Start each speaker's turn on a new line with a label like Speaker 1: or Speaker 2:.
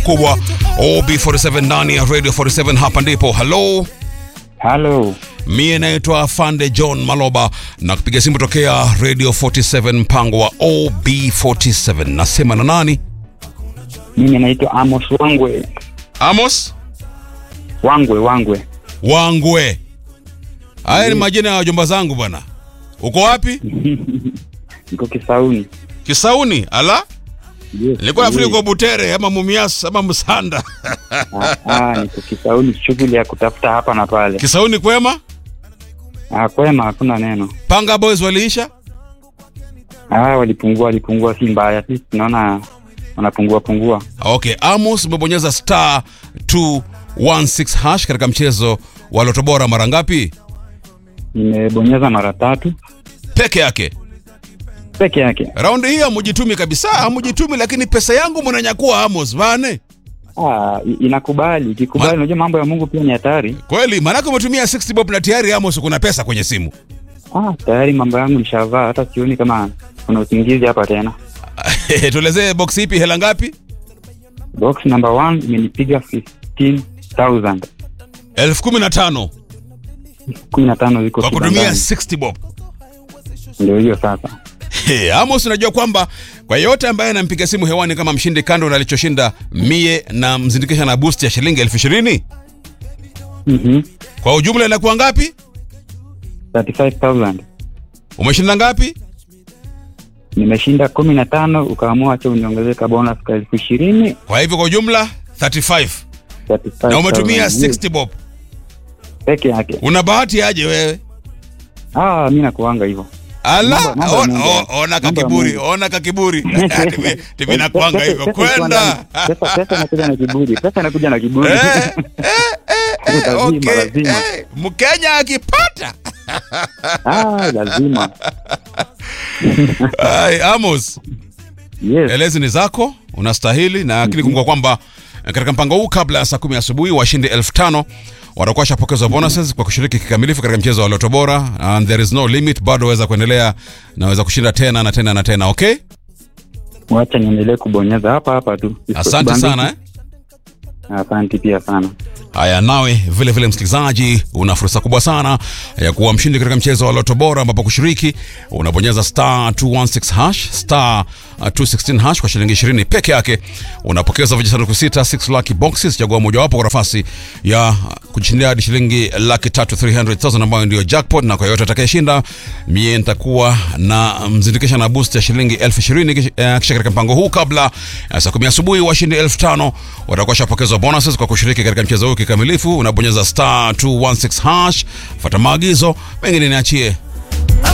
Speaker 1: kubwa OB47 ndani ya Radio 47 hapa ndipo. Hello.
Speaker 2: Halo,
Speaker 1: Mie naitwa Fande John Maloba na kupiga simu tokea Radio 47 mpango wa OB47. Nasema na nani?
Speaker 2: mimi naitwa Amos Wangwe.
Speaker 1: Amos
Speaker 2: Wangwe, Wangwe,
Speaker 1: Wangwe. Haya ni majina ya wajomba zangu bwana. Uko wapi?
Speaker 2: niko Kisauni.
Speaker 1: Kisauni. Ala?
Speaker 2: Yes,
Speaker 1: Nilikuwa nafikiri
Speaker 2: yes.
Speaker 1: uko Butere ama Mumias ama Msanda.
Speaker 2: Ah, ah, niko Kisauni, shughuli ya kutafuta hapa na pale.
Speaker 1: Kisauni kwema?
Speaker 2: Ah, kwema, hakuna neno.
Speaker 1: Panga Boys waliisha?
Speaker 2: Ah, walipungua, walipungua, si mbaya, sisi tunaona wanapungua pungua.
Speaker 1: Okay, Amos umebonyeza star 216 hash katika mchezo wa Loto Bora mara ngapi?
Speaker 2: Nimebonyeza mara tatu
Speaker 1: Peke yake.
Speaker 2: peke yake.
Speaker 1: Raundi hii hamujitumi kabisa, hamujitumi, lakini pesa yangu mnanyakua Amos bane.
Speaker 2: Ah, i- inakubali, ikikubali.
Speaker 1: Ma-
Speaker 2: Unajua mambo ya Mungu pia ni hatari.
Speaker 1: Kweli, maanake umetumia 60 bob na tayari Amos kuna pesa kwenye simu.
Speaker 2: Ah, tayari mambo yangu nishavaa, hata sioni kama kuna usingizi hapa tena.
Speaker 1: Tuelezee box ipi, hela ngapi?
Speaker 2: Box number one imenipiga 15,000
Speaker 1: elfu kumi na tano
Speaker 2: kumi na tano ziko
Speaker 1: kwa kutumia
Speaker 2: kibandani.
Speaker 1: 60 bob.
Speaker 2: Ndio hiyo sasa.
Speaker 1: Hey, Amos, unajua kwamba kwa yote ambaye anampiga simu hewani kama mshindi, kando na alichoshinda mie na mzindikisha na boost ya shilingi elfu ishirini
Speaker 2: Mhm.
Speaker 1: kwa ujumla inakuwa ngapi?
Speaker 2: 35,000
Speaker 1: Umeshinda ngapi?
Speaker 2: nimeshinda kumi na tano ukaamua acha uniongezeka bonus ka elfu ishirini
Speaker 1: Kwa hivyo kwa ujumla 35 na umetumia 60 bob.
Speaker 2: peke yake.
Speaker 1: Una bahati aje wewe?
Speaker 2: Ah, mi nakuanga hivyo.
Speaker 1: Ala,
Speaker 2: Mambo- mambo ya
Speaker 1: ona,
Speaker 2: Mungu.
Speaker 1: o- ona
Speaker 2: Mambo ya
Speaker 1: kakiburi,
Speaker 2: Mungu.
Speaker 1: ona kakiburi. Timi- Timi nakwanga
Speaker 2: Pesa-
Speaker 1: hivyo
Speaker 2: pesa ikiwa
Speaker 1: kwenda.
Speaker 2: ndani, Pesa pesa inakuja na kiburi. Pesa inakuja na kiburi.
Speaker 1: Eh, eh, eh, eh,
Speaker 2: Lazima,
Speaker 1: okay,
Speaker 2: lazima.
Speaker 1: eh, Mkenya akipata.
Speaker 2: Ah, lazima.
Speaker 1: Ai, Amos,
Speaker 2: Yes.
Speaker 1: elezi ni zako, unastahili na akili kumbuka kwamba eh, katika mpango huu kabla ya saa kumi asubuhi washindi elfu tano watakuwa washapokezwa bonuses kwa kushiriki kikamilifu katika mchezo wa Loto Bora and there is no limit, bado waweza kuendelea na waweza kushinda tena na tena na tena. Okay,
Speaker 2: Wacha niendelee kubonyeza hapa hapa tu.
Speaker 1: asante sana eh.
Speaker 2: Asante pia sana.
Speaker 1: Haya, nawe vile vile msikilizaji, una fursa kubwa sana ya kuwa mshindi katika mchezo wa Loto Bora, ambapo kushiriki unabonyeza star 216 hash star uh, 216 hash kwa shilingi 20 peke yake. Unapokeza vijisanduku sita 6 lucky boxes, chagua mojawapo kwa nafasi ya uh, kujishindia hadi shilingi laki tatu 300,000 ambayo ndio jackpot, na kwa yote atakayeshinda mie nitakuwa na mzindikisha na boost ya shilingi elfu ishirini kish- eh, kisha katika mpango huu kabla ya saa kumi asubuhi washindi elfu tano watakuwa shapokezwa bonuses kwa kushiriki katika mchezo huu kikamilifu. Unabonyeza star 216 hash, fuata maagizo, mengine niachie